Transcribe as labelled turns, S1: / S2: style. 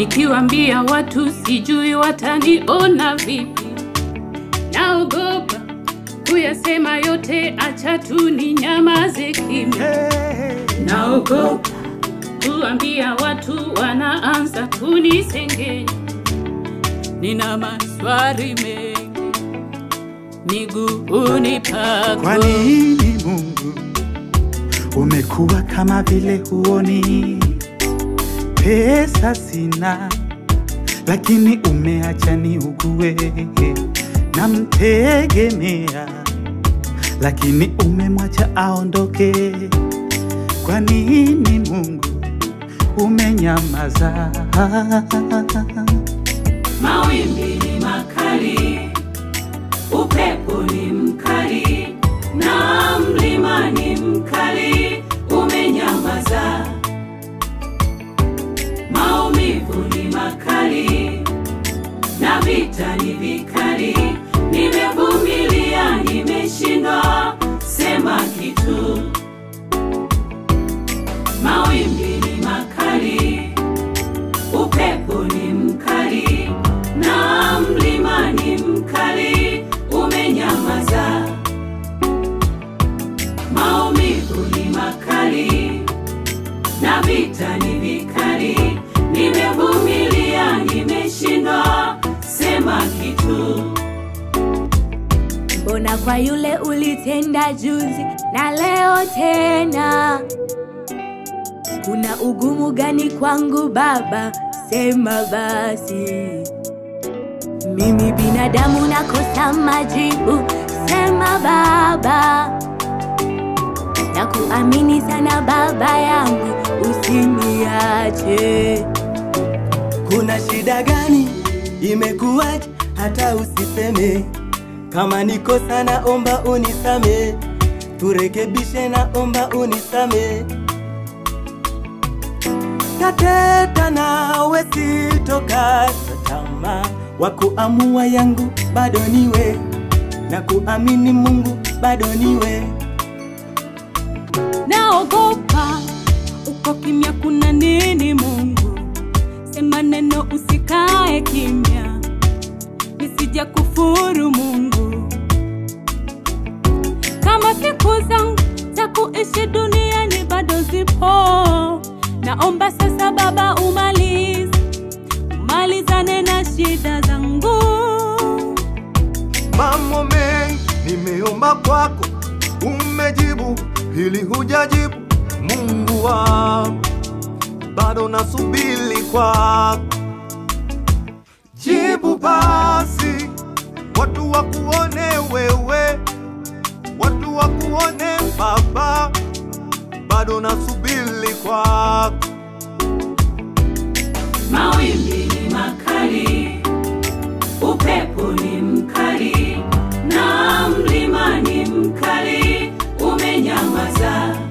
S1: Nikiwaambia watu sijui wataniona vipi, naogopa kuyasema yote, acha tu ni nyamaze kimya. Naogopa kuambia watu, wanaanza kunisengenya. Nina maswali mengi miguuni pako.
S2: Kwa nini Mungu umekuwa kama vile huoni? Pesa sina, lakini umeacha niugue. Namtegemea, lakini umemwacha aondoke. Kwa nini Mungu umenyamaza?
S1: Mawimbi ni makali, upepo ni mkali, na mlima ni mkali, umenyamaza. Maumivu ni makali, na vita ni vikali, nimevumilia, nimeshindwa sema kitu. Mawimbi ni makali, upepo ni mkali na mlima ni mkali, umenyamaza. Maumivu ni makali na vita ni vikali, nimevumilia, nimeshindwa sema kitu.
S3: Mbona kwa yule ulitenda juzi na leo tena? Kuna ugumu gani kwangu Baba? Sema basi. Mimi binadamu nakosa majibu, sema Baba. Nakuamini sana Baba yangu, usiniache.
S4: Kuna shida gani? Imekuwaje hata usiseme? Kama niko sana, omba unisame, turekebishe, na omba unisame. Tateta nawe sitokata tamaa, wa kuamua yangu bado niwe, na kuamini Mungu bado niwe.
S1: Naogopa uko kimya, kuna nini? Mungu sema neno, usikae kimya, nisija kufuru Mungu. Kama siku zangu za kuishi duniani bado zipo, naomba sasa Baba umalize, umalizane na shida zangu.
S5: Mambo mengi nimeomba kwako, umejibu, hili hujajibu. Mungu wangu, bado nasubiri kwako, jibu basi, watu wakuone wewe, watu wakuone Baba, bado nasubiri kwako.
S1: Mawimbi ni makali, upepo ni mkali, na mlima ni mkali, umenyamaza.